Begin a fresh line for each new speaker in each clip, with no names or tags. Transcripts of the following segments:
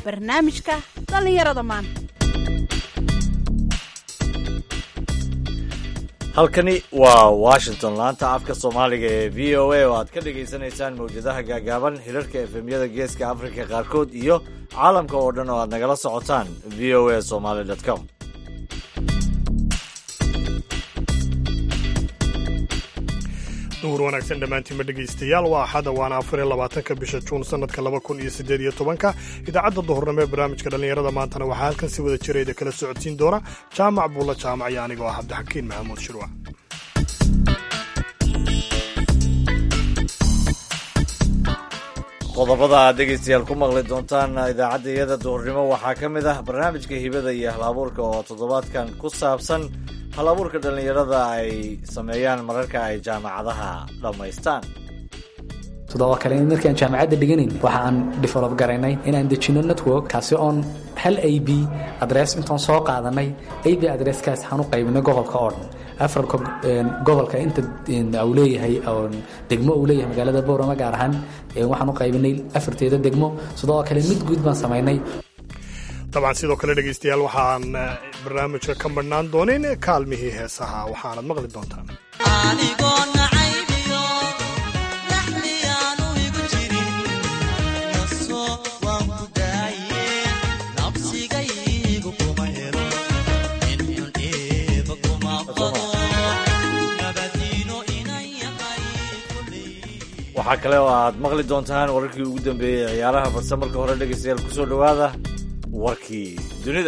barnaamijka dhallinyarada maanta
halkani waa washington laanta afka soomaaliga ee v o a oo aad ka dhagaysanaysaan mawjadaha gaagaaban hirarka efemyada geeska afrika qaarkood iyo caalamka oo dhan oo aad nagala socotaan v o a somaly com
duhur wanaagsan dhammaantiinma dhegaystayaal waa axada waana afar iyo labaatanka bisha juun sanadka laba kun iyo siddeed iyo tobanka idaacadda duhurnimo ee barnaamijka dhallinyarada maantana waxaa halkan si wada jirayda kala socodsiin doona jaamac buulla jaamac iyo anigoo ah cabdixakiin maxamuud shirwac
qodobada aad dhegaystayaal ku maqli doontaan idaacadda iyada duhurnimo waxaa ka mid ah barnaamijka hibada iyo halabuurka oo toddobaadkan ku saabsan halabuurka dhallinyarada ay sameeyaan mararka ay jaamacadaha dhammaystaan
sidoo kale markaan jaamacadda dhiganayn waxa aan develop garaynay inaan dejino network kaasi oon hal a b adress intaan soo qaadanay a b adresskaas waxaan u qaybinay gobolka oo dhan afarka gobolka inta uu leeyahay degmo uu leeyahay magaalada boorama gaar ahaan waxaan u qaybinay afarteeda degmo sidoo kale mid guud baan samaynay
dabcan sidoo kale dhegaystayaal waxaan barnaamijka ka madhnaan doonin kaalmihii heesaha waxaanad maqli doontaan
waxaa kale oo aad maqli doontaan wararkii ugu dambeeyey ciyaaraha balse marka hore dhegaystayaal kusoo dhowaada warkii dunida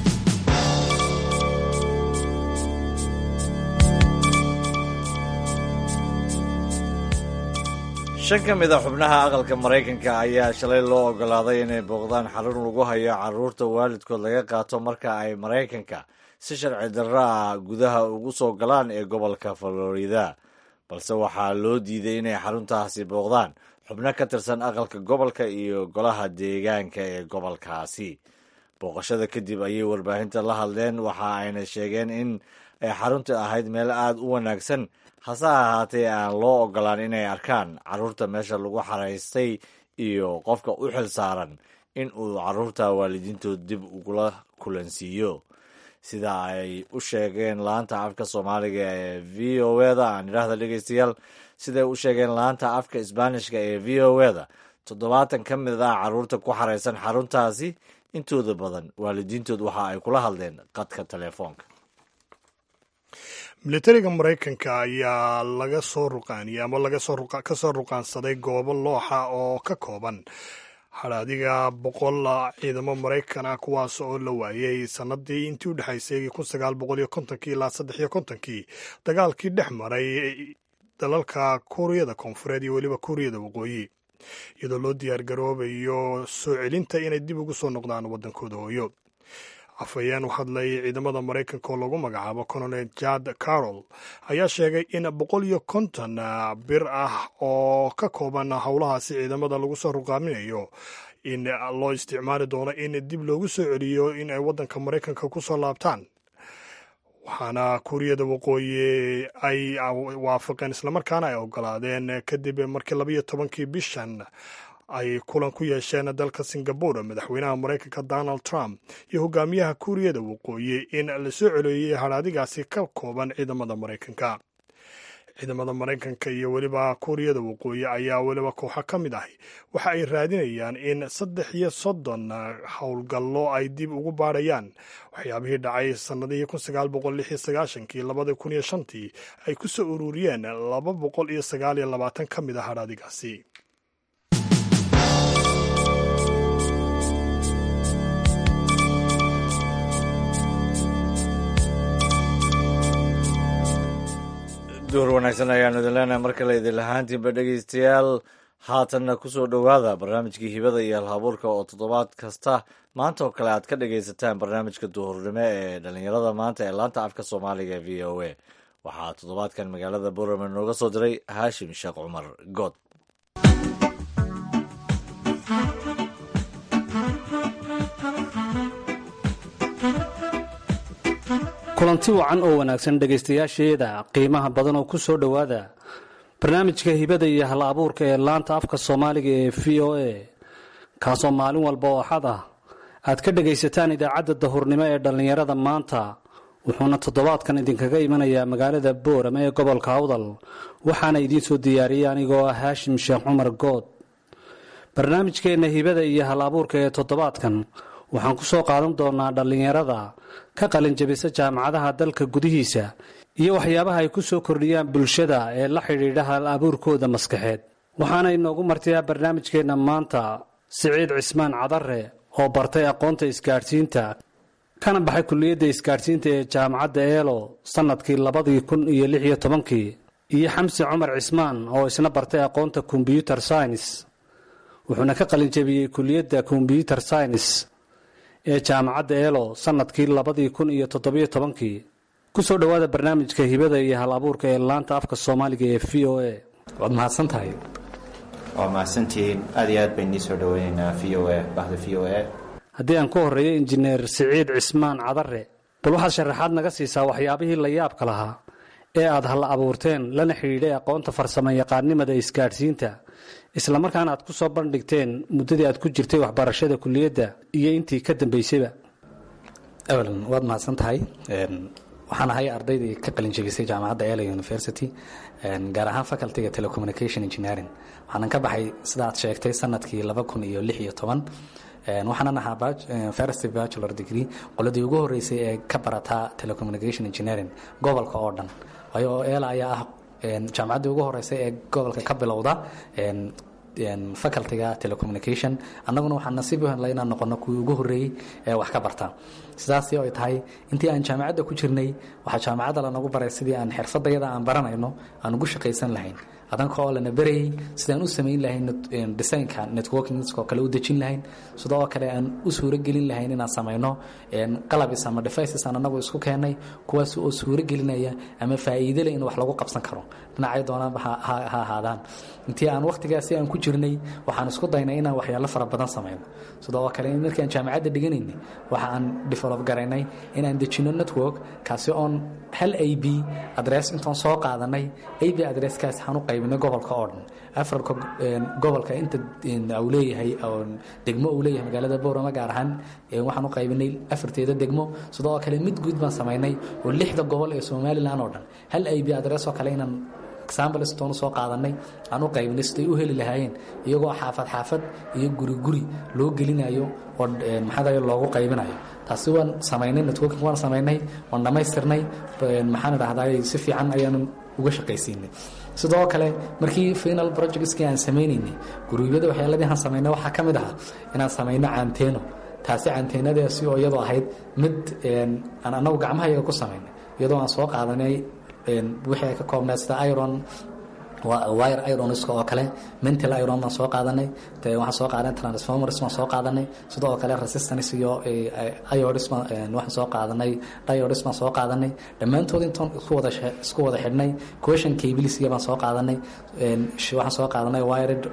shan ka mid a xubnaha aqalka maraykanka ayaa shalay loo ogolaaday inay booqdaan xarun lagu hayo carruurta waalidkood laga qaato marka ay maraykanka si sharci darro ah gudaha ugu soo galaan ee gobolka florida balse waxaa loo diiday inay xaruntaasi booqdaan xubno ka tirsan aqalka gobolka iyo golaha deegaanka ee gobolkaasi booqashada kadib ayay warbaahinta la hadleen waxa ayna sheegeen in ay xarunta ahayd meel aada u wanaagsan hase ahaatee aan loo ogolaan inay arkaan carruurta meesha lagu xaraystay iyo qofka u xil saaran in uu carruurta waalidiintood dib ugula kulansiiyo sida ay u sheegeen laanta afka soomaaliga ee v o eda aan idhaahda dhegeystayaal siday u sheegeen laanta afka isbaanishka ee v o eda toddobaatan ka mid ah carruurta ku xaraysan xaruntaasi intooda badan waalidiintood waxa ay kula hadleen qadka telefoonka
militariga maraykanka ayaa laga soo ruqaaniyey ama laga ka soo ruqaansaday goobo looxa oo ka kooban hadhaadiga boqol ciidamo maraykan ah kuwaas oo la waayey sanadii intii u dhexaysay kun sagaal boqol iyo kontonkii ilaa saddex iyo kontonkii dagaalkii dhex maray dalalka kuuriyada koonfureed iyo weliba kuuriyada waqooyi iyadoo loo diyaar garoobayo soo celinta inay dib ugu soo noqdaan waddankooda hooyo afhayeen u hadlay ciidamada maraykanka oo lagu magacaabo colonel jad carol ayaa sheegay in boqol iyo konton bir ah oo ka kooban howlahaasi ciidamada lagu soo ruqaaminayo in loo isticmaali doono in dib loogu soo celiyo in ay waddanka maraykanka ku soo laabtaan waxaana kuuriyada waqooyi ay waafaqeen islamarkaana ay ogolaadeen kadib markii labaiyo tobankii bishan ay kulan ku yeesheen dalka singabore madaxweynaha maraykanka donald trump iyo hogaamiyaha kuuriyada waqooyi in la soo celeeyey hadhaadigaasi ka kooban ciidamada maraykanka ciidamada maraykanka iyo weliba kuuriyada waqooyi ayaa weliba kooxo ka mid ahi waxa ay raadinayaan in saddex iyo soddon howlgallo ay dib ugu baadhayaan waxyaabihii dhacay sannadihii kun sagaal boqol lix iyo sagaashankii labada kun iyo shantii ay ku soo ururiyeen laba boqol iyo sagaal iyo labaatan ka mid a hadhaadigaasi
duhur wanaagsan ayaanu idin leenahay mar kale idin lahaantiinba dhegaystayaal haatanna kusoo dhowaada barnaamijkii hibada iyo alhabuurka oo toddobaad kasta maanta oo kale aad ka dhagaysataan barnaamijka duhurnimo ee dhallinyarada maanta ee laanta afka soomaaliga v o a waxaa toddobaadkan magaalada borame nooga soo diray haashim sheekh cumar good
kulanti wacan oo wanaagsan dhegaystayaasheeda qiimaha badan oo ku soo dhowaada barnaamijka hibada iyo hal abuurka ee laanta afka soomaaliga ee v o a kaasoo maalin walba oo axad ah aad ka dhegaysataan idaacadda dahurnimo ee dhallinyarada maanta wuxuuna toddobaadkan idinkaga imanayaa magaalada boorama ee gobolka awdal waxaana idiin soo diyaariyey anigoo ah haashim sheekh cumar good barnaamijkeenna hibada iyo hal abuurka ee toddobaadkan waxaan ku soo qaadan doonaa dhallinyarada ka qalinjabisa jaamacadaha dalka gudihiisa iyo waxyaabaha ay ku soo kordhiyaan bulshada ee la xidhiidha hal abuurkooda maskaxeed waxaana inoogu martiyaa barnaamijkeenna maanta siciid cismaan cadare oo bartay aqoonta isgaadhsiinta kana baxay kulliyadda isgaadhsiinta ee jaamacadda eelo sannadkii labadii kun iyo lix iyo tobankii iyo xamsi cumar cismaan oo isna bartay aqoonta kombyuter science wuxuuna ka qalinjabiyey kulliyadda kombyuter science ee jaamacadda eelo sannadkii labadii kun iyo toddobiyo tobankii ku soo dhowaada barnaamijka hibada iyo hal abuurka ee laanta afka soomaaliga ee v o a
waad mahadsan tahay
waa mahadsantihiin aad iyo aad bayn nii soo dhaweynaynaa v o a bahda v o a
haddii aan ku horreeyo injineer siciid cismaan cadare bal waxaad sharaxaad naga siisaa waxyaabihii la yaabka lahaa ee aad halla abuurteen lana xidhiidhay aqoonta farsamo yaqaannimada isgaadhsiinta islamarkaana aad ku soo bandhigteen muddadii aad ku jirtay waxbarashada kulliyadda iyo intii ka dambaysayba
evelyn waad mahadsan tahay waxaan ahay ardaydii ka qalinjabisay jaamacadda ela university gaar ahaan facultyga telecommunication engineering waxaanan ka baxay sida aad sheegtay sanadkii laba kun iyo lix iyo toban waxaanan ahaa first bachelor degree qoladii ugu horeysay ee ka barataa telecommunication engineering gobolka oo dhan waayo oo eela ayaa ah jaamacaddii ugu horeysay ee gobolka ka bilowda facultyga telecommunication annaguna waxaan nasiib u helnay inaan noqono kuwii ugu horreeyey ee wax ka barta sidaasi ay tahay intii aan jaamacadda ku jirnay waxaa jaamacadda lanagu baray sidii aan xirfadayada aan baranayno aan ugu shaqaysan lahayn adanka oo lana berayay sidaan u samayn lahayn designka networkingskoo kale u dejin lahayn sida oo kale aan u suuragelin lahayn inaan samayno qalabis ama devices aan anagu isku keennay kuwaas oo suuragelinaya ama faa'iidele in wax lagu qabsan karo dhinacay doonaanba ha ahaadaan intii aan wakhtigaasi aan ku jirnay waxaan isku daynay inaan waxyaalo fara badan samayno sida oo kale markaan jaamacadda dhiganaynay waxa aan develop garaynay inaan dejino network kaasi oon hal a b adress intaan soo qaadanay a b adresskaas waxaan u qaybinay gobolka oo dhan afarka gobolka inta uu leeyahay degmo uu leeyahay magaalada boorama gaar ahaan waxaan u qaybinay afarteeda degmo sida oo kale mid guud baan samaynay oo lixda gobol ee somalilan oo dhan hal a b adress oo kale inaan exambletoonu soo qaadanay aan u qaybinay siday u heli lahaayeen iyagoo xaafad xaafad iyo guri guri loo gelinayo oo maxaa loogu qaybinayo taasi waan samaynay networking waan samaynay waan dhammaystirnay maxaan idhahdaa si fiican ayaanu uga shaqaysiinay sidoo kale markii final projectskii aan samaynaynay guruubyada waxyaaladii aan samaynay waxaa ka mid ahaa inaan samayno caanteeno taasi caanteenadaasi oo iyadoo ahayd mid aan anagu gacmahayaga ku samaynay iyadoo aan soo qaadanay wixii ay ka koobnaa sida iron wire ironiska oo kale mental iron baan soo qaadanay waxaan soo qaadanay transformers baan soo qaadanay sidoo kale resistance iyo iodis waxaan soo qaadanay diodis baan soo qaadanay dhammaantood intaan isku wada isku wada xidhnay question cablesiga baan soo qaadanay waxaan soo qaadanay wired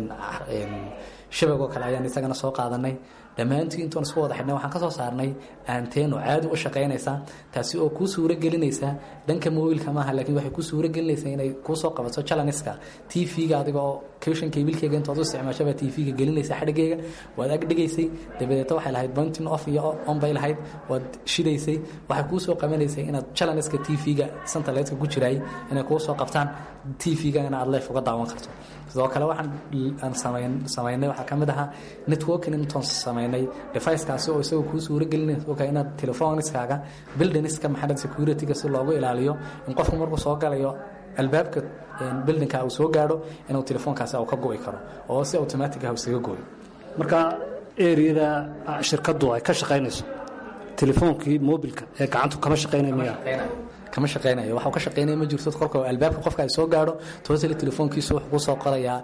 shabag oo kale ayaan isagana soo qaadanay dhammaantii intoon isku wada xidhnay waxaan ka soo saarnay aanteeno caadi u shaqaynaysa taasi oo kuu suuro gelinaysa dhanka mobilka maaha laakiin waxay kuu suuro gelinaysaa inay kuu soo qabato chalaniska t v-ga adiga oo kushan kabilkeyga intood u isticmaashaba t v-ga gelinaysa xadhigeyga waad ag dhigaysay dabadeeta waxay lahayd pointing off iyo on bay lahayd waad shidaysay waxay kuu soo qabanaysay inaad chalaniska t v-ga centerleedka ku jiraay inay kuu soo qabtaan t v-ga in aad leef uga daawan karto sidoo kale waxaan aan samayn samaynay waxaa ka mid ahaa networking intoon samaynay deficekaasi oo isagoo kuu suuro gelinaysa oga inaad telefoniskaaga buildingska maxamed securityga si loogu ilaaliyo in qofku markuu soo galayo albaabka buildingka uu soo gaadho inuu telefoonkaasi uu ka go'i karo oo si automatic ah isaga goyo
marka eriyada shirkaddu ay ka shaqaynayso telefoonkii mobilka ee gacantu kama shaqaynay miya
kama shaqeynayo waxa ka shaqeynaya ma jirto korka albaabka qofka ay soo gaadho toosali telefoonkiisu wuxuu ku soo qorayaa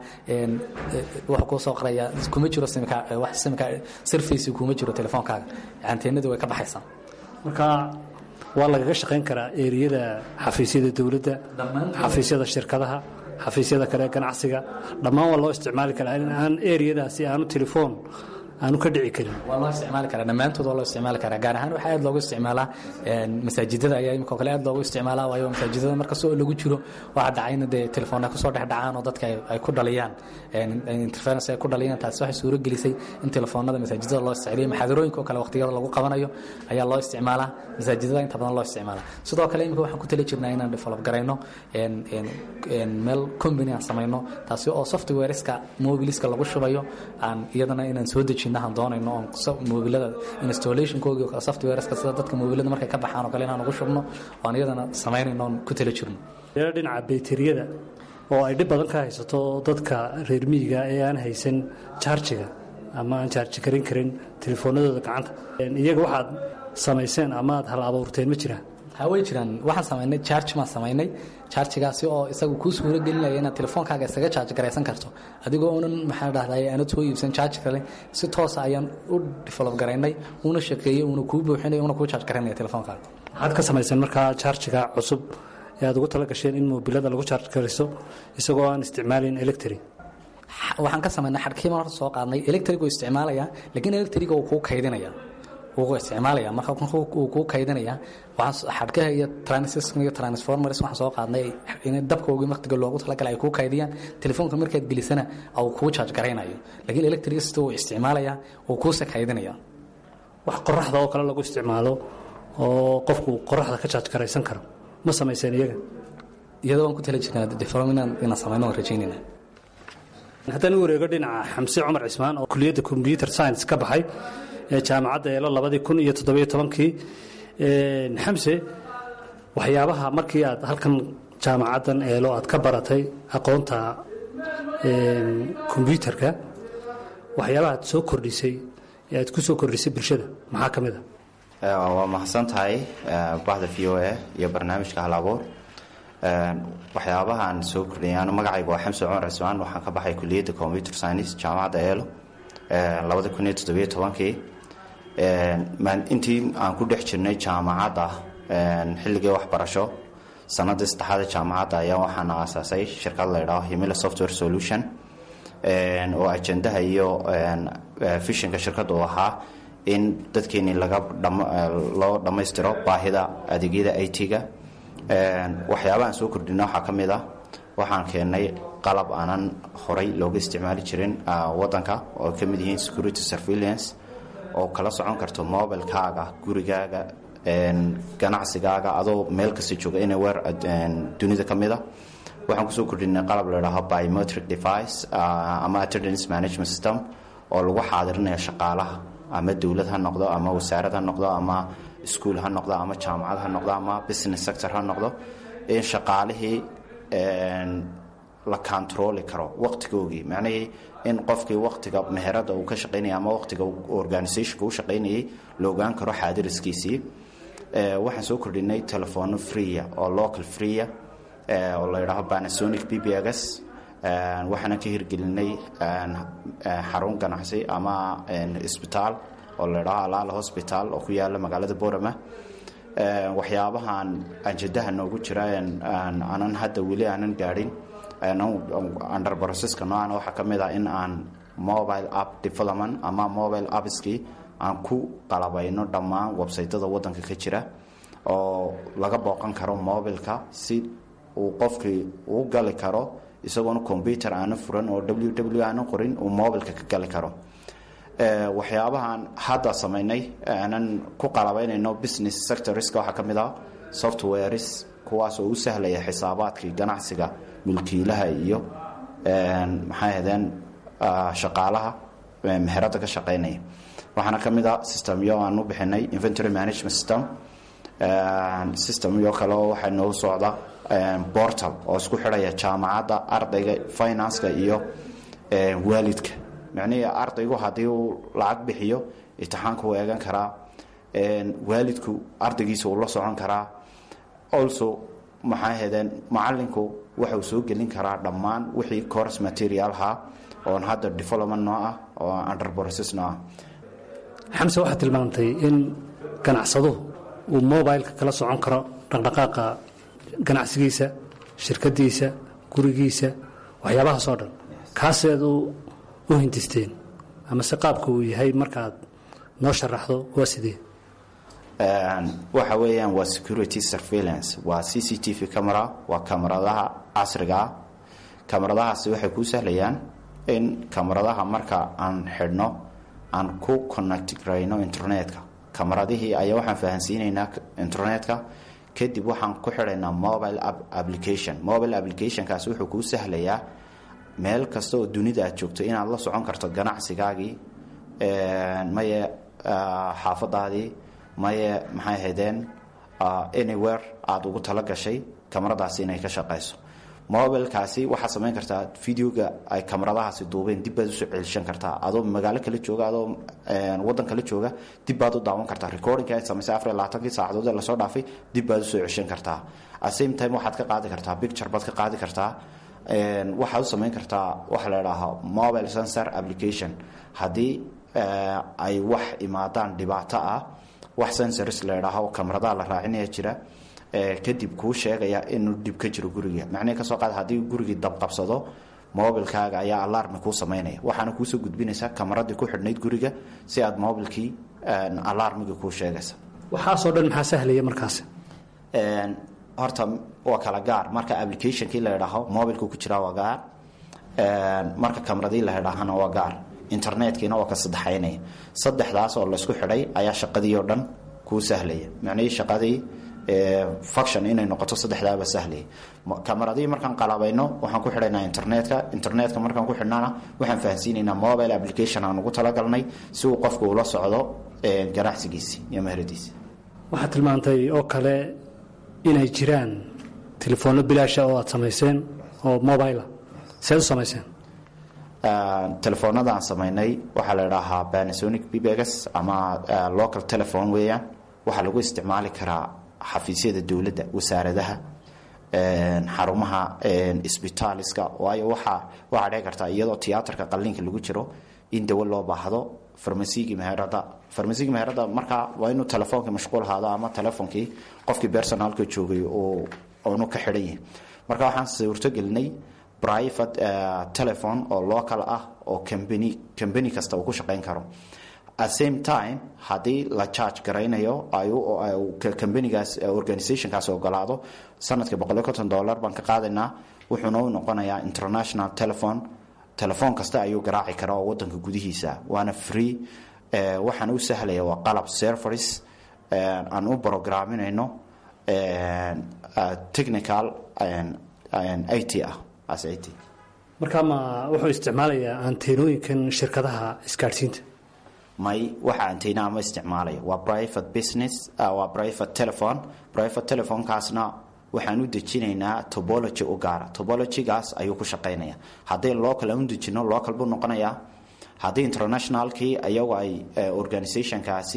wuxuu ku soo qorayaa kuma jiro simka wax simka surface kuma jiro telefoonkaaga anteenadu way ka baxaysaa
marka waa lagaga shaqayn karaa eriyada xafiisyada dowladda xafiisyada shirkadaha xafiisyada kale ganacsiga dhammaan waa loo isticmaali karaa in aan eriyadaasi aanu telefoon aanu ka dhici karin
waa loo isticmaali karaa dhammaantood waa loo isticmaali karaa gaar ahaan waxaa aad loogu isticmaalaa masaajidada ayaa imika kale aad loogu isticmaalaa waayo masaajidada markasta oo lagu jiro waxaa dhacayna dee telefoona kusoo dhex dhacaan oo dadka ay ku dhaliyaan interference ay ku dhaliyaan taasi waxay suuro gelisay in telefoonada masaajidada loo isticmaaliyo maxaadarooyinka oo kale waqtiyada lagu qabanayo ayaa loo isticmaalaa masaajidada inta badan loo isticmaalaa sidoo kale imika waxaan ku tali jirnaa inaan develop garayno meel company aan samayno taasi oo softwareska mobiliska lagu shubayo aan iyadana inaan soo dejinno aan doonayno oon mobilada installationkoogi softwareska sida dadka mobilada markay ka baxaan oo kale inaan ugu shubno oan iyadana samaynayno oon ku tali jirno
dhinaca bayteriyada oo ay dhib badan ka haysato dadka reer miyiga ee aan haysan jaarjiga ama aan jaarji karin karin telefoonadooda gacanta iyaga waxaad samayseen ama aad hal abuurteen ma jiraan
ha way jiraan waxaan samaynay charge maan samaynay charjigaasi oo isagu kuu suuro gelinaya inaad telefoonkaaga isaga charge garaysan karto adigoo unan maxaa dhahday aanad soo iibsan charge kale si toosa ayaan u develop garaynay uuna shaqeeyey uuna kuu buuxinay uuna kuu charge garaynaya telefoonkaaga
waxaad ka samayseen markaa charjiga cusub ee aad ugu tala gasheen in mobilada lagu charge garayso isagoo aan isticmaalin electric
waxaan ka samaynay xadhkiiban horta soo qaadnay electric uu isticmaalaya laakiin electriga uu kuu kaydinaya wuu isticmaalaya marka uu kuu kaydinaya xadhkaha iyo transistor iyo transformers waxaan soo qaadnay in dabkoogii waqtiga loogu talagalay ay kuu kaydiyaan telefoonka markaad gelisana uu kuu charge garaynayo laakiin electric sida uu isticmaalaya uu kuuse kaydinaya
wax qoraxda oo kale lagu isticmaalo oo qofku qoraxda ka charge garaysan karo ma samayseen iyaga
iyadoo waan ku tala jirnaa development inaan samayno waan rajaynayna
haddaan u wareego dhinaca xamse cumar cismaan oo kuliyadda combyuter science ka baxay ee jaamacadda eelo labadii kun iyo toddobiyo tobankii xamse waxyaabaha markii aad halkan jaamacaddan eelo aad ka baratay aqoonta kombyuutarka waxyaabaha aad soo kordhisay ee aad ku soo kordhisay bulshada maxaa ka mid
a waa mahadsan tahay bahda v o a iyo barnaamijka halabuur waxyaabahaan soo kordhiyay anu magacayga waa xamse cumar cismaan waxaan ka baxay kuliyadda computer science jaamacadda eelo labada kun iyo toddobiyo tobankii intii aan ku dhex jirnay jaamacadda xilligii waxbarasho sanadii saddexaada jaamacadda ayaa waxaan aasaasay shirkad la ydhaho himila software solution oo ajendaha iyo fishinka shirkadda uu ahaa in dadkeenii laga loo dhammaystiro baahida adeegyada i t-ga waxyaabahaan soo kordhina waxaa ka mid ah waxaan keennay qalab aanan horay looga isticmaali jirin wadanka oo ka mid yihiin security surveillance oo kala socon karto mobilkaaga gurigaaga ganacsigaaga adoo meel kasta jooga anywhere dunida ka mida waxaan kusoo kordhinay qalab ladhaaho biometric device ama attendance management system oo lagu xaadirinayo shaqaalaha ama dowlad ha noqdo ama wasaarad ha noqdo ama iskuol ha noqdo ama jaamacad ha noqdo ama business sector ha noqdo in shaqaalihii la controli karo waqtigoogii macnihii in qofkii waqtiga meherada uu ka shaqaynaya ama waqtiga organisationka u shaqaynayay la ogaan karo xaadiriskiisii waxaan soo kordhinay telefono freeya oo local freeya oo la yidhaaho panasonic b b gs waxaana ka hirgelinay xarun ganacsi ama isbitaal oo la yidhaaho alaala hosbital oo ku yaala magaalada borama waxyaabahan anjadaha noogu jira aanan hadda weli aanan gaadhin under processka noocan waxaa ka mid ah in aan mobile app development ama mobile appskii aan ku qalabayno dhammaan websaytada wadanka ka jira oo laga booqan karo mobilka si uu qofkii uu gali karo isagoona combyuter aana furan oo w w aana qorin uu mobilka ka gali karo waxyaabahaan hadda samaynay aanan ku qalabaynayno business sectorska waxaa ka mid ah softwares kuwaas oo u sahlaya xisaabaadkii ganacsiga mulkiilaha iyo maxay ahdeen shaqaalaha meherada ka shaqaynaya waxaana ka mid ah systemyo aan u bixinay inventory management system systemyo kale oo waxaa noogu socda portal oo isku xidhaya jaamacadda ardayga financeka iyo waalidka macnihii ardaygu haddii uu lacag bixiyo imtixaanka uu eegan karaa waalidku ardaygiisa uu la socon karaa also maxay ahaydeen macalinku waxa uu soo gelin karaa dhammaan wixii course materialha oon hadda development noo ah oo under process noo ah
xamse waxaad tilmaamtay in ganacsaduhu uu mobileka kala socon karo dhaqdhaqaaqa ganacsigiisa shirkadiisa gurigiisa waxyaabahaasoo dhan kaaseed u hindisteen amase qaabka uu yahay markaad noo sharaxdo waa sidee
waxa weeyaan waa security surveillance waa c c t v camera waa kamaradaha casriga ah kamaradahaasi waxay kuu sahlayaan in kamaradaha marka aan xidhno aan ku connect garayno internetka kamaradihii ayaa waxaan fahansiinaynaa internetka kadib waxaan ku xidhaynaa mobile application mobile applicationkaasi wuxuu kuu sahlayaa meel kasta oo dunida aad joogto inaad la socon karto ganacsigaagii maye xaafadaadii maye maxay haydeen anywhere aada ugu tala gashay kamaradaasi inay ka shaqayso mobilkaasi waxaad samayn kartaa videoga ay kamaradahaasi duubeen dib baad usoo celishan kartaa adoo magaalo kala jooga adoo wadan kala jooga dib baad u daawan kartaa recordingka ay samaysay afar iyo labaatankii saacadood ee lasoo dhaafay dib baad usoo ceshan kartaa at same time waxaad ka qaadi kartaa picture baad ka qaadi kartaa waxaad u samayn kartaa waxa la idhaahaa mobile sensor application haddii ay wax imaadaan dhibaato ah wax sensors la idhaaho kamaradaha la raacinaya jira kadib kuu sheegaya inuu dhib ka jiro guriga macnihii kasoo qaad haddii gurigii dabqabsado mobilkaaga ayaa alarmi kuu samaynaya waxaana kuusoo gudbinaysaa kamaradii ku xidhnayd guriga si aad mobilkii alarmigii kuu sheegaysa
waxaasoo dhan maxaa sahlaya markaasi
horta waa kala gaar marka applicationkii la idhaaho mobilku ku jiraa waa gaar marka kamaradii la idhaahana waa gaar internetkiina waa ka saddexaynaya saddexdaas oo laysku xidhay ayaa shaqadii oo dhan kuu sahlaya macnihii shaqadii function inay noqoto saddexdaaba sahlaya kamaradii markaan qalabayno waxaan ku xidhaynaa internetka internetka markaan ku xidhnana waxaan fahansiinaynaa mobile application aan ugu talagalnay si uu qofku ula socdo ganacsigiisi iyo meheradiisi
waxaad tilmaantay oo kale inay jiraan telefoonno bilaasha oo aad samayseen oo mobila seed u samayseen
telefoonada aan samaynay waxaa la idhaahaa panasonic bbegas ama local telephone weeyaan waxaa lagu isticmaali karaa xafiisyada dowladda wasaaradaha xarumaha isbitaaliska waayo waxaa waxaa dhici kartaa iyadoo tiyaatarka qalliinka lagu jiro in dawo loo baahdo farmasigii meherada farmasigii meherada markaa waa inuu telefoonka mashquul ahaado ama telefonkii qofkii personalka joogay oonu ka xidhan yahay marka waxaan suurtogelinay private telephone oo local ah oo cambany cambany kasta uu ku shaqayn karo at same time haddii la charge garaynayo cambanigaas organizationkaas ogolaado sanadkii boqoliyo konton dollar baan ka qaadaynaa wuxuuna u noqonayaa international telephone telefoon kasta ayuu garaaci karaa oo wadanka gudihiisa waana free waxaana u sahlaya waa qalab serveris aan u programinayno technical it ah as it
markaa ma wuxuu isticmaalayaa anteenooyinkan shirkadaha isgaadhsiinta
may waxa antena ma isticmaalaya waa private business waa private telephone private telephonekaasna waxaan u dejinaynaa tobology u gaara tobologygaas ayuu ku shaqaynaya haddii local aan u dejino local buu noqonayaa haddii internationalkii iyagu ay organizationkaasi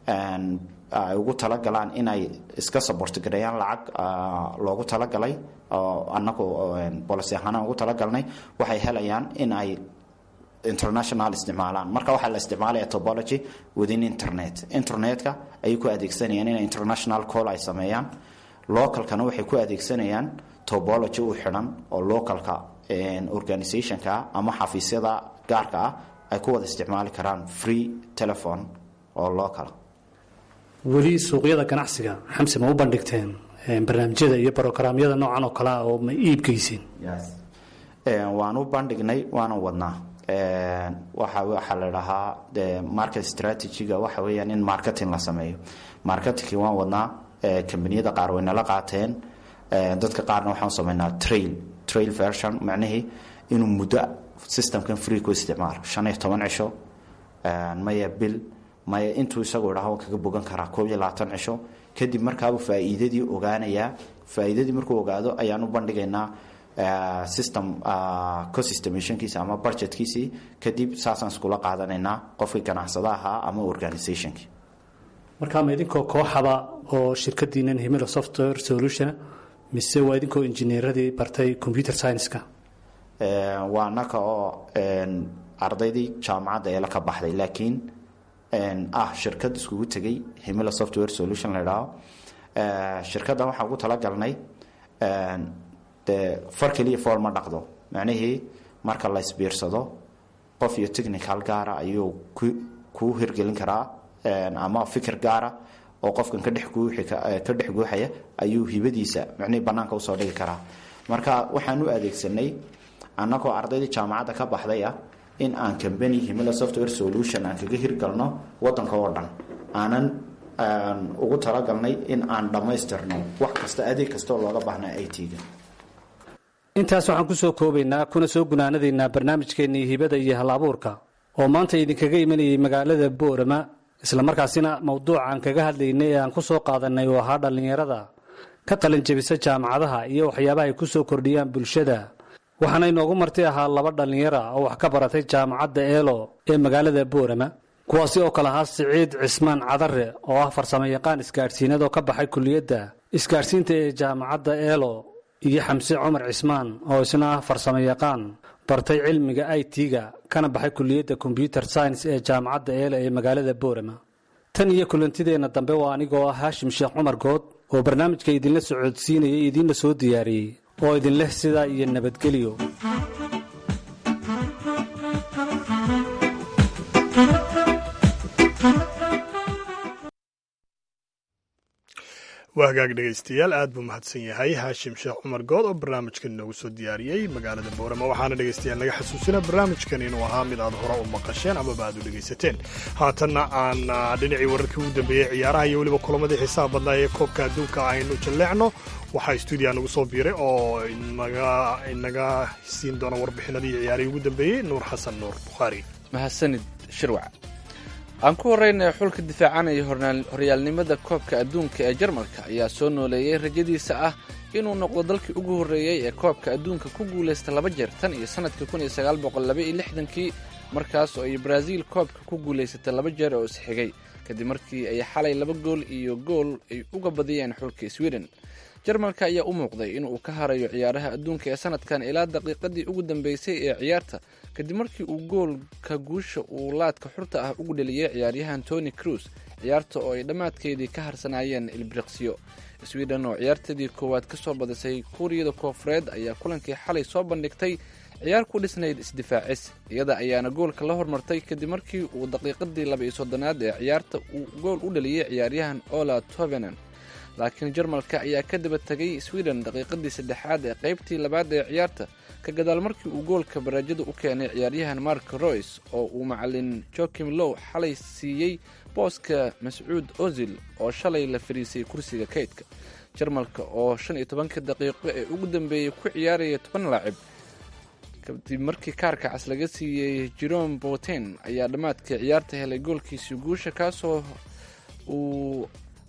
ay ugu talagalaan inay iska sabortgareeyaan lacag loogu talagalay anagu bolicy ahaana ugu talagalnay waxay helayaan in ay international isticmaalaan marka waxaa la isticmaalaya tobology within internet internetka ayay ku adeegsanayaan inay international call ay sameeyaan localkana waxay ku adeegsanayaan tobology u xidhan oo localka organizationka ama xafiisyada gaarka ah ay ku wada isticmaali karaan free telephone oo local
weli suuqyada ganacsiga xamse ma u bandhigteen barnaamijyada iyo brogramyada noocan oo kalea oo ma iibgeyseen
waan u bandhignay waana wadnaa waxa waxaa la dhahaa market strategyga waxa weeyaan in marketing la sameeyo marketingki waan wadnaa kambaniyada qaar way nala qaateen dadka qaarna waxaan sameynaa trail trail version macnihii inuu muddo systemkan free ku isticmaalo shan iyo toban cisho maya bil maya intuu isagu idhaho kaga bogan karaa koob iyo labaatan cisho kadib markaabuu faa'iidadii ogaanayaa faa'iidadii markuu ogaado ayaan u bandhigaynaa system cosystemationkiisa ama budgetkiisii kadib saasaan iskula qaadanaynaa qofkii ganacsada ahaa ama organizationkii
markaa ma idinkoo kooxaba oo shirkadiinan himilo software solution mise waa idinkoo injineeradii bartay computer science-ka
waa naka oo ardaydii jaamacadda eela ka baxday laakiin ah shirkad iskugu tegay himilo software solution la idhaaho shirkaddan waxaan ugu talagalnay dee far keliya fool ma dhaqdo macnihii marka la isbiirsado qof iyo technical gaara ayuu kuu hirgelin karaa ama fikir gaara oo qofkan ka dhex guuxaya ayuu hibadiisa micnihii bannaanka usoo dhigi karaa marka waxaan u adeegsanay annagoo ardaydii jaamacadda ka baxday ah in aan combany himila software solution aan kaga hirgalno wadanka oo dhan aanan ugu talagalnay in aan dhammaystirno wax kasta adeeg kastaoo looga baahnaa i t-ga
intaas waxaan ku soo koobaynaa kuna soo gunaanadaynaa barnaamijkeennii hibada iyo hal abuurka oo maanta idinkaga imanayay magaalada boorama islamarkaasina mowduucaan kaga hadlaynay ee aan ku soo qaadanay oo ahaa dhallinyarada ka qalin jebisa jaamacadaha iyo waxyaabaha ay ku soo kordhiyaan bulshada waxaana inoogu marti ahaa laba dhallinyara oo wax ka baratay jaamacadda eelo ee magaalada boorama kuwaasi oo kale ahaa siciid cismaan cadare oo ah farsamo yaqaan isgaadhsiinad oo ka baxay kuliyadda isgaadhsiinta ee jaamacadda eelo iyo xamse cumar cismaan oo isna ah farsamo yaqaan bartay cilmiga i t-ga kana baxay kuliyadda kombyuter science ee jaamacadda eelo ee magaalada boorama tan iyo kulantideenna dambe waa anigoo ah haashim sheekh cumar good oo barnaamijka idinla socodsiinaya idiinla soo diyaariyey oo idinleh sidaa iyo nabadgelyo
waa hagaag dhegaystayaal aad buu mahadsan yahay haashim sheekh cumar good oo barnaamijkan noogu soo diyaariyey magaalada boorama waxaana dhegaystayaal naga xasuusina barnaamijkan inuu ahaa mid aad hore u maqasheen amaba aad u dhegaysateen haatanna aan dhinacii wararkii ugu dambeeyey ciyaaraha iyo weliba kulamadii xiisaha badnaa ee koobka adduunka aynu jalleecno waxaa stuudiya nagu soo biiray oo inaga siin doona warbixinadii ciyaarihii ugu dambeeyey nuur xasan nuur bukhaari
mahadsanid shirwac aan ku horreynaya xulka difaacanaya horyaalnimada koobka adduunka ee jarmalka ayaa soo nooleeyey rajadiisa ah inuu noqdo dalkii ugu horreeyey ee koobka adduunka ku guulaysta laba jeer tan iyo sannadkii kun iyo sagaal boqol laba iyo lixdankii markaas oo ay baraaziil koobka ku guulaysatay laba jeer oo isxigay kadib markii ay xalay laba gool iyo gool ay uga badiyeen xulka sweden jarmalka ayaa u muuqday in uu ka harayo ciyaaraha adduunka ee sanadkan ilaa daqiiqadii ugu dambeysay ee ciyaarta kadib markii uu goolka guusha uu laadka xurta ah ugu dheliyey ciyaaryahan tony cruis ciyaarta oo ay dhammaadkeedii ka harsanaayeen ilbiriqsiyo sweden oo ciyaarteedii koowaad ka soo badisay kuuriyada koofureed ayaa kulankii xalay soo bandhigtay ciyaar ku dhisnayd isdifaacis iyada ayaana goolka la hormartay kadib markii uu daqiiqadii laba iyo soddonaad ee ciyaarta uu gool u dhaliyey ciyaaryahan ola tovenan laakiin jarmalka ayaa ka daba tegay sweden daqiiqadii saddexaad ee qaybtii labaad ee ciyaarta ka gadaal markii uu goolka baraajada u keenay ciyaaryahan mark royce oo uu macalin joakim low xalay siiyey booska mascuud ozil oo shalay la fariisay kursiga kaydka jarmalka oo shan iyo tobanka daqiiqo ee ugu dambeeyey ku ciyaaraya toban laacib kadib markii kaarka cas laga siiyey jerome boten ayaa dhammaadka ciyaarta helay goolkiisii guusha kaasoo uu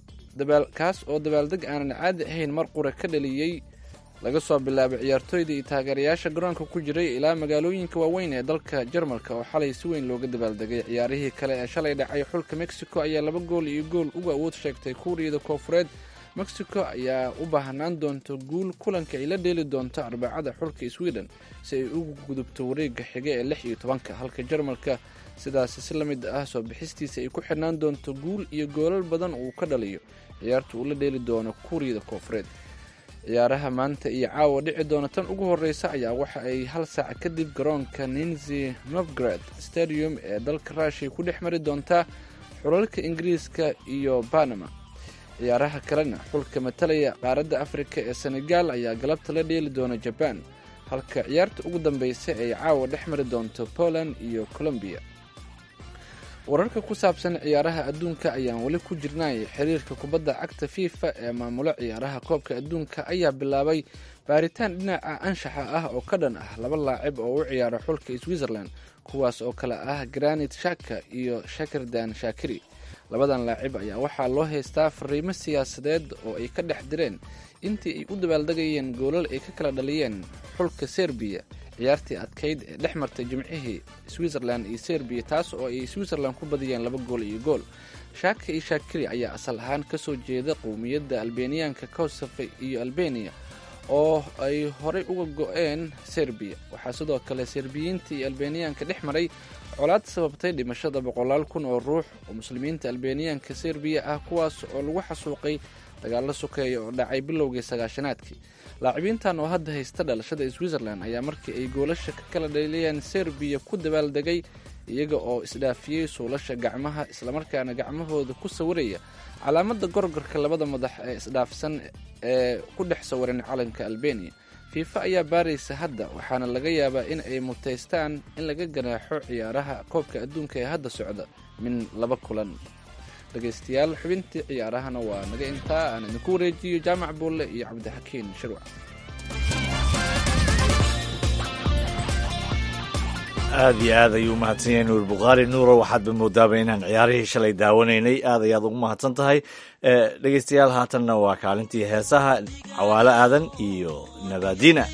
kaas oo dabaaldeg aanan caadi ahayn mar qura ka dhaliyey laga soo bilaabo ciyaartooyda iyo taageerayaasha garoonka ku jiray ilaa magaalooyinka waaweyn ee dalka jarmalka oo xalay si weyn looga dabaaldegay ciyaarihii kale ee shalay dhacay xulka mexico ayaa laba gool iyo gool uga awood sheegtay kuuriyada koofureed mexico ayaa u baahnaan doonta guul kulanka ay la dheeli doonto arbacada xulka sweden si ay ugu gudubto wareega xiga ee lix iyo tobanka halka jarmalka sidaasi si la mid ah soo bixistiisa ay ku xidhnaan doonto guul iyo goolal badan uu ka dhaliyo ciyaarta uu la dheeli doono kuuriyada koofureed ciyaaraha maanta iyo caawa dhici doona tan ugu horreysa ayaa waxa ay hal saac kadib garoonka ninzi novgrad stadium ee dalka ruushiya ku dhex mari doontaa xulalka ingiriiska iyo banama ciyaaraha kalena xulka matalaya qaaradda afrika ee senegal ayaa galabta la dheeli doona jaban halka ciyaarta ugu dambeysa ay caawa dhex mari doonto poland iyo colombiya wararka ku saabsan ciyaaraha adduunka ayaan weli ku jirnay xiriirka kubadda cagta fifa ee maamulo ciyaaraha koobka adduunka ayaa bilaabay baaritaan dhinaca anshaxa ah oo ka dhan ah laba laacib oo u ciyaara xulka switzerland kuwaas oo kale ah granit shaka iyo shakirdan shakiri labadan laacib ayaa waxaa loo haystaa fariimo siyaasadeed oo ay ka dhex direen intii ay u dabaaldegayeen goolal ay ka kala dhaliyeen xulka serbiya ciyaartii adkayd ee dhex martay jimcihii switzerland iyo serbiya taas oo ay switzerland ku badiyeen laba gool iyo gool shaaka iyo shaakiri ayaa asal ahaan ka soo jeeda qowmiyadda albeniyaanka kosofe iyo albeniya oo ay horey uga go-een serbiya waxaa sidoo kale serbiyiinta iyo albeniyaanka dhex maray colaad sababtay dhimashada boqolaal kun oo ruux oo muslimiinta albeniyaanka serbiya ah kuwaas oo lagu xasuuqay dagaalo sokeeya oo dhacay bilowgii sagaashanaadkii laacibiintan oo hadda haysta dhalashada switzerland ayaa markii ay goolasha ka kala dheeliyeen serbiya ku dabaaldegay iyaga oo isdhaafiyey suulasha gacmaha islamarkaana gacmahooda ku sawiraya calaamada gorgorka labada madax ee isdhaafsan ee ku dhex sawiran calanka albania fiifa ayaa baaraysa hadda waxaana laga yaabaa in ay mutaystaan in laga ganaaxo ciyaaraha koobka adduunka ee hadda socda min laba kulan dhegaystayaal xubintii ciyaarahana waa naga intaa aan idinku wareejiyo jaamac buulle iyo cabdixakiin shirwac
aad iyo aad ayuu umahadsan yahay nuur bukhaari nuuro waxaadba moodaaba inaan ciyaarihii shalay daawanaynay aad ayaad ugu mahadsan tahay dhegeystayaal haatanna waa kaalintii heesaha cawaalo aadan iyo nabaadiina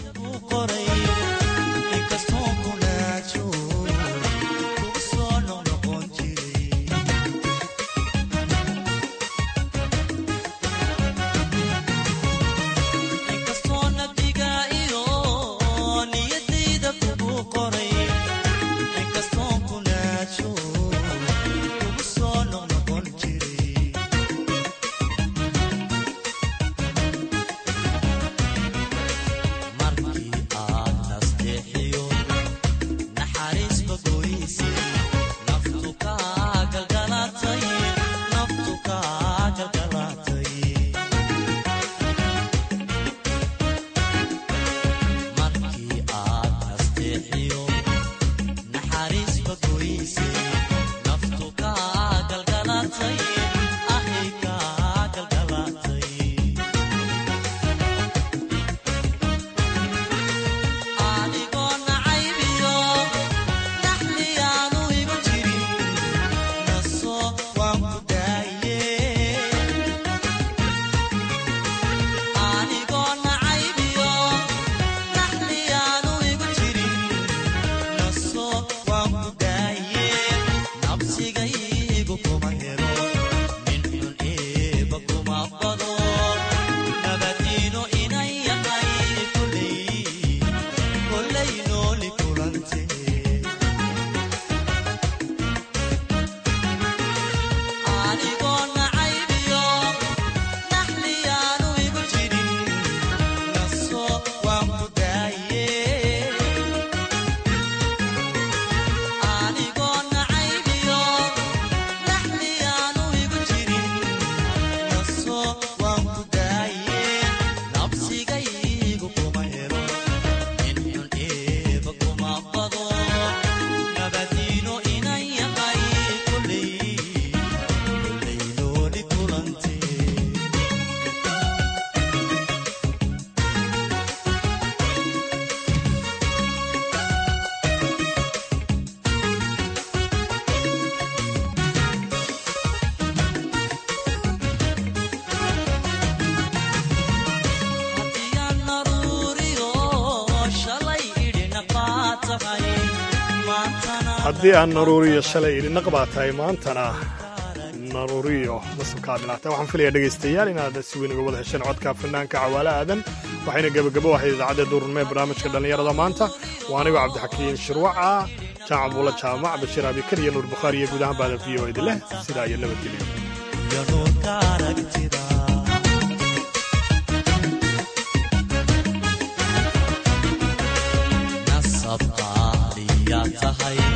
haddii aan naruuriyo shalay idhi naqbaa tahay maantana naruuriyo nasabkaa bilaatay waxaan filaya dhegaystayaal inaad si weyn uga wada hesheen codka fanaanka cawaale aadan waxayna gebagabo ahayd idaacadda duurnimee barnaamijka dhallinyarada maanta waa anigoo cabdixakiin shirwaca jaacan buula jaamac bashiir abikar iyo nuur bukhaari iyo guud ahaan baada v o idin leh sidaa iyo nabadgelyo
tahay